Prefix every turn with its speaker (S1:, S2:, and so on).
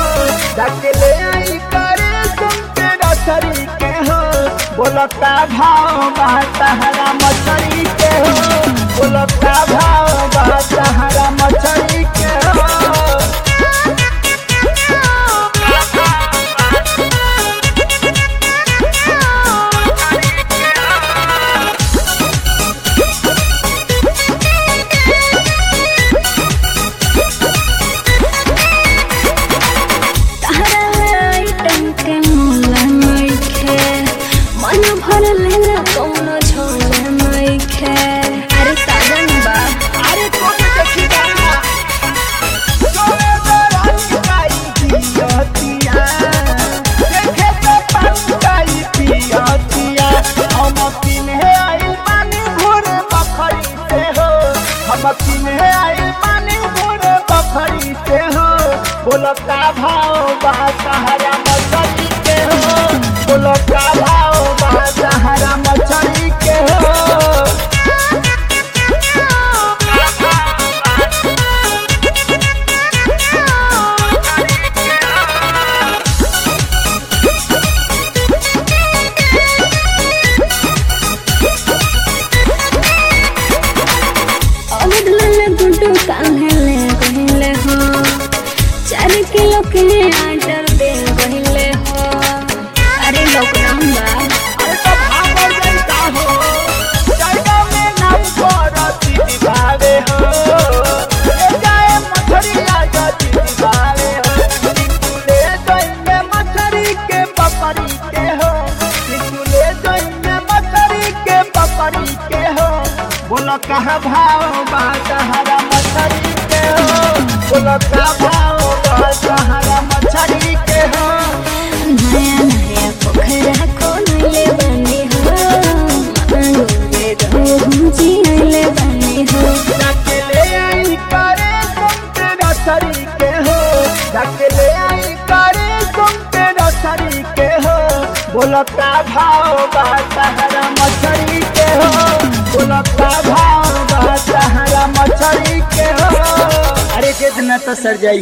S1: जाके ले आई करे सुनते रसरी के हो बोलता भाव बा सहारा मछरी के हो बोलता भाव बा सहारा मछरी के हो
S2: तहरा आइटम के मोला नइखे मन भर लेला कौनो झोला नइखे अरे साजन बा
S1: अरे कौन देखी गाना सोए दरानी काई पियतिया देखे तो पंकाई पियतिया हम किने आई पानी भोर बखरी से हो हम किने आई पानी भोर बखरी से हो बोलता भाव बा सहारा मछली के हो बोलता भाव बा सहारा मछली के हो
S2: अवध लाल गुड्डू कान्हे ले गहिले हो चार किलो के आटर दे गहिले हो अरे लॉकडाउन बा
S1: अरे तो भागल जाइता हो जाइता में नाम करती दिखावे हो ले जाए मछरिया जाती दिखावे हो निकुले जाइने मछरी के पपरी के हो निकुले जाइने मछरी के पपरी के हो बोलो कहाँ भाव बा सहारा मछरी के हो बोलो कहाँ भाव बा सहारा मछरी के हो
S2: नया नया पोखरा खोलले बनी हो मांगोले रहूं जियले बनी हो
S1: जाके ले आई करे सुनते नर्सरी के हो जाके ले आई करे सुनते नर्सरी के हो बोलता भाव बा सहारा मछरी के हो बोलता भाव बा सहारा मछरी के हो अरे कितना तो सर जाई